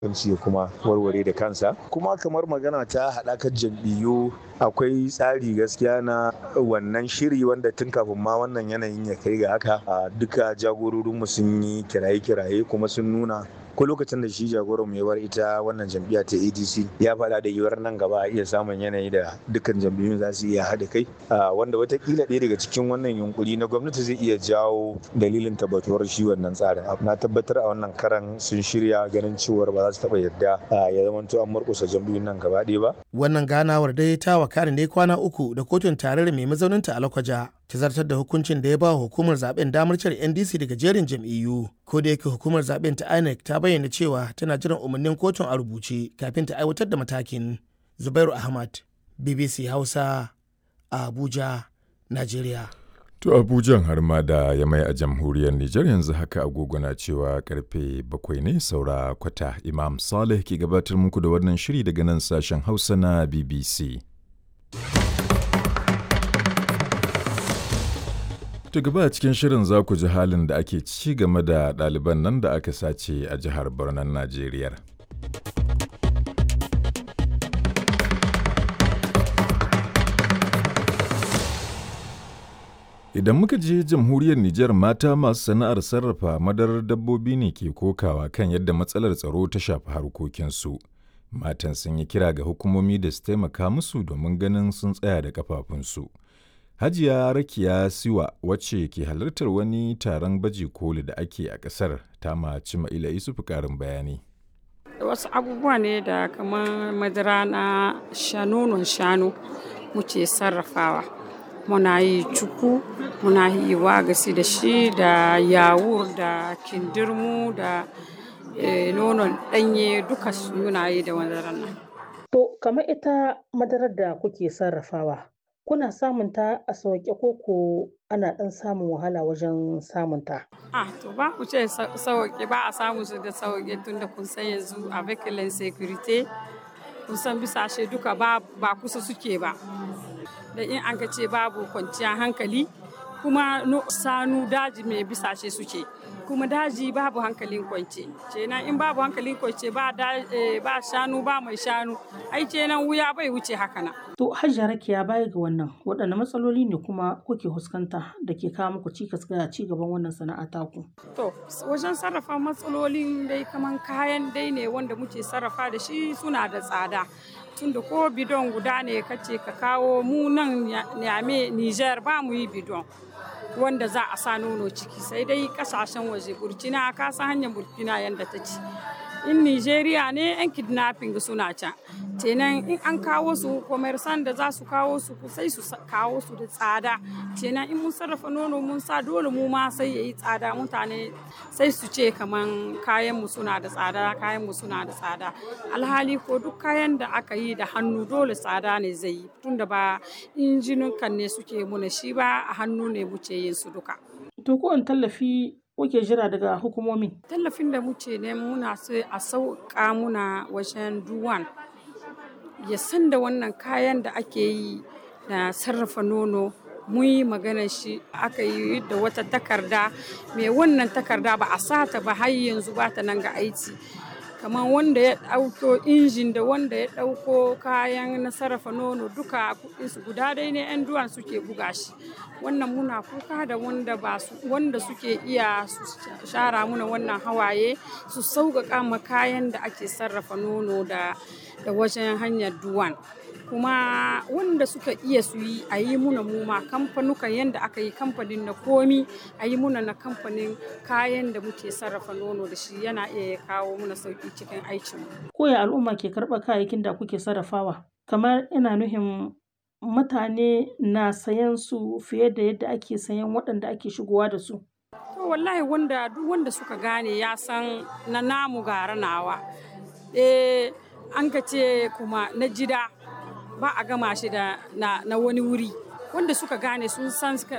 ya kuma warware da kansa kuma kamar magana ta haɗakar jam'iyyu akwai tsari gaskiya na wannan shiri wanda tun kafin ma wannan yanayin ya kai ga haka a duka jagororinmu sun yi kiraye-kiraye kuma sun nuna ko lokacin da shi jagoran mu ya bar ita wannan jam'iyya ta adc ya faɗa da yiwuwar nan gaba a iya samun yanayi da dukkan jam'iyyun za su iya haɗa kai wanda watakila ɗaya daga cikin wannan yunkuri na gwamnati zai iya jawo dalilin tabbatuwar shi wannan tsarin na tabbatar a wannan karan sun shirya ganin cewar ba za su taɓa yarda ya zamanto an murƙusa jam'iyyun nan gaba ɗaya ba. wannan ganawar dai ta wakari ne kwana uku da kotun tarayyar mai mazauninta a lakwaja ta zartar da hukuncin da ya ba hukumar zaben damar cire ndc daga jerin jam'iyyu ko da yake hukumar zaben ta inec ta bayyana cewa tana jiran umarnin kotun a rubuce kafin ta aiwatar da matakin zubairu ahmad bbc hausa a abuja nigeria To Abujan har ma da ya mai a jamhuriyar Nijar yanzu haka agogo na cewa karfe bakwai ne saura kwata Imam Saleh ke gabatar muku da wannan shiri daga nan sashen Hausa na BBC. To gaba a cikin shirin za ku ji halin da ake ci game da ɗaliban nan da aka sace a jihar Barnan Najeriya. Idan muka je jamhuriyar Nijar mata masu sana'ar sarrafa madarar dabbobi ne ke kokawa kan yadda matsalar tsaro ta shafi harkokinsu. Matan sun yi kira ga hukumomi da su taimaka musu domin ganin sun tsaya da kafafunsu. Hajiya Rakiya Siwa wacce ke halartar wani taron baje koli da ake a ƙasar ta maci Ma'ila Isufu ƙarin bayani. Wasu abubuwa ne da kamar madara na shanonon shanu muke sarrafawa. Muna yi cuku, muna yi wagasi da shi da yawur da kindirmu da nonon ɗanye duka muna yi da madarar nan. To, kamar ita madarar da kuke sarrafawa, kuna samun ta a sauƙe ko ko ana ɗan samun wahala wajen samun ta? Ah, to ba ku ce sauƙe ba a samu su da sauƙe tun da kun san yanzu a vehicle security kun san bisashe duka ba kusa suke ba. Da in an ka ce babu kwanciyar hankali kuma sanu daji mai bisashe suke. kuma daji babu hankalin kwance kenan in babu hankalin kwance ba ba shanu ba mai shanu ai kenan wuya bai wuce haka na to hajjar rakiya baya ga wannan waɗanne matsaloli ne kuma kuke fuskanta da ke kawo muku cikas ga ci gaban wannan sana'a taku to wajen sarrafa matsalolin dai kaman kayan dai ne wanda muke sarrafa da shi suna da tsada tunda ko bidon guda ne kace ka kawo mu nan nyame Niger ba mu yi bidon wanda za a sa nono ciki sai dai kasashen waje burkina ka san hanyar burkina yadda ta ci in nigeria ne yan kidnapping suna can kenan in an kawo su commerçant da za su kawo su sai su kawo su da tsada kenan in mun sarrafa nono mun sa dole mu ma sai yayi tsada mutane sai su ce kaman kayan mu suna da tsada kayan mu suna da tsada alhali ko duk kayan da aka yi da hannu dole tsada ne zai yi tunda ba injinukan ne suke muna shi ba a hannu ne muke yin su duka to ko tallafi kuke jira daga hukumomi tallafin da muke ne muna so a sauƙa muna wajen duwan ya san da wannan kayan da ake yi na sarrafa nono mun yi magana shi aka yi da wata takarda mai wannan takarda ba a sata ba har yanzu ba ta nan ga aiki kamar wanda ya ɗauko injin da wanda ya ɗauko kayan na sarrafa nono duka kuɗinsu guda dai ne 'yan duwan suke buga shi wannan muna kuka da wanda ba su wanda suke iya su shara muna wannan hawaye su sauƙaƙa ma kayan da ake sarrafa nono da da wajen hanyar duwan kuma wanda suka iya su yi a yi muna muma kamfanukan yadda aka yi kamfanin na komi a yi muna na kamfanin kayan da muke sarrafa nono da shi yana iya ya kawo muna sauƙi cikin aikin koya al'umma ke karɓar kayayyakin da kuke sarrafawa kamar ina nuhin mutane na sayan su fiye da yadda ake sayan waɗanda ake shigowa da su to wallahi wanda duk wanda suka gane ya san na namu gara nawa eh an ka ce kuma na jida ba a gama shi da na, na wani wuri wanda suka gane sun san